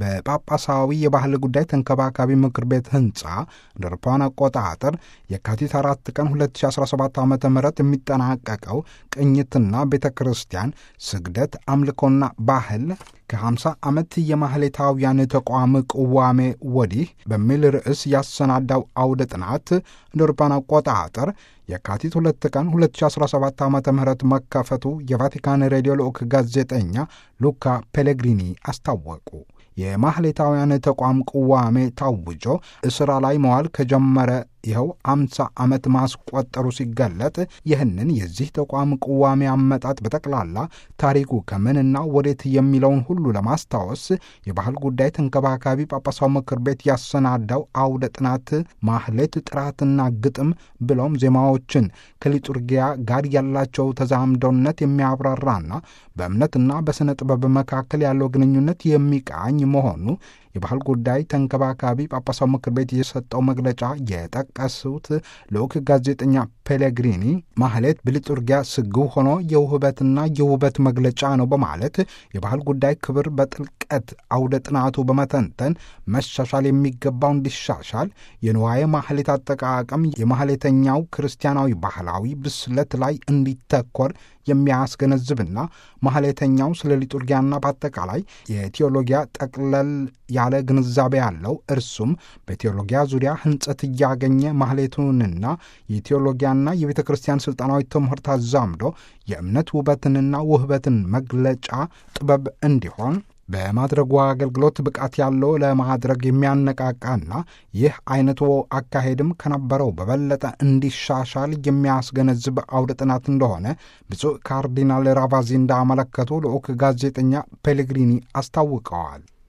በጳጳሳዊ የባህል ጉዳይ ተንከባካቢ ምክር ቤት ህንፃ እንደ አውሮፓውያን አቆጣጠር የካቲት አራት ቀን 2017 ዓ ም የሚጠናቀቀው ቅኝትና ቤተ ክርስቲያን ስግደት፣ አምልኮና ባህል ከ50 ዓመት የማህሌታውያን ተቋም ቅዋሜ ወዲህ በሚል ርዕስ ያሰናዳው አውደ ጥናት እንደ አውሮፓውያን አቆጣጠር የካቲት ሁለት ቀን 2017 ዓ ም መከፈቱ የቫቲካን ሬዲዮ ልዑክ ጋዜጠኛ ሉካ ፔሌግሪኒ አስታወቁ። የማህሌታውያን ተቋም ቅዋሜ ታውጆ እስራ ላይ መዋል ከጀመረ ይኸው አምሳ ዓመት ማስቆጠሩ ሲገለጥ ይህንን የዚህ ተቋም ቅዋሜ አመጣጥ በጠቅላላ ታሪኩ ከምንና ወዴት የሚለውን ሁሉ ለማስታወስ የባህል ጉዳይ ተንከባካቢ ጳጳሳው ምክር ቤት ያሰናዳው አውደ ጥናት ማህሌት ጥራትና ግጥም ብለውም ዜማዎችን ከሊጡርጊያ ጋር ያላቸው ተዛምዶነት የሚያብራራና በእምነትና በሥነ ጥበብ መካከል ያለው ግንኙነት የሚቃኝ መሆኑ የባህል ጉዳይ ተንከባካቢ ጳጳሳው ምክር ቤት የሰጠው መግለጫ የጠቀሱት ልዑክ ጋዜጠኛ ፔሌግሪኒ ማህሌት በሊጡርጊያ ስግው ሆኖ የውህበትና የውበት መግለጫ ነው በማለት የባህል ጉዳይ ክብር በጥልቀት አውደ ጥናቱ በመተንተን መሻሻል የሚገባው እንዲሻሻል የንዋየ ማህሌት አጠቃቀም የማህሌተኛው ክርስቲያናዊ ባህላዊ ብስለት ላይ እንዲተኮር የሚያስገነዝብና ማህሌተኛው ስለ ሊጡርጊያና በአጠቃላይ የቴዎሎጊያ ጠቅለል ያለ ግንዛቤ ያለው እርሱም በቴዎሎጊያ ዙሪያ ህንጸት እያገኘ ማህሌቱንና የቴዎሎጊያና የቤተ ክርስቲያን ሥልጣናዊ ትምህርት አዛምዶ የእምነት ውበትንና ውህበትን መግለጫ ጥበብ እንዲሆን በማድረጉ አገልግሎት ብቃት ያለው ለማድረግ የሚያነቃቃና ይህ አይነቱ አካሄድም ከነበረው በበለጠ እንዲሻሻል የሚያስገነዝብ አውደ ጥናት እንደሆነ ብፁዕ ካርዲናል ራቫዚ እንዳመለከቱ ልዑክ ጋዜጠኛ ፔሌግሪኒ አስታውቀዋል።